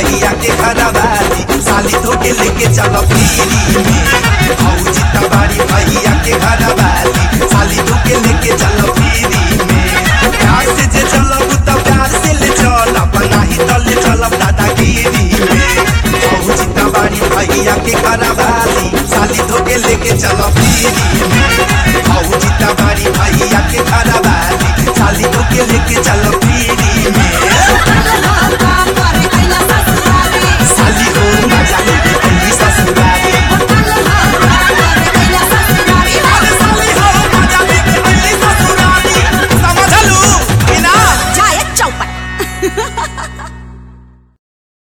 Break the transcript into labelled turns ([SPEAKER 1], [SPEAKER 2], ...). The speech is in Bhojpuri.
[SPEAKER 1] भैया के घरवाली साली धोके लेके चलो पीरी में भौजी तबारी भैया के घरवाली साली धोके लेके चलो पीरी में प्यार से जे चलब त प्यार से ले चलब नाही त ले चलब दादागिरी में भौजी तबारी भैया के घरवाली साली धोके लेके चलो पीरी में भौजी तबारी भैया के घरवाली साली धोके लेके चलो पीरी में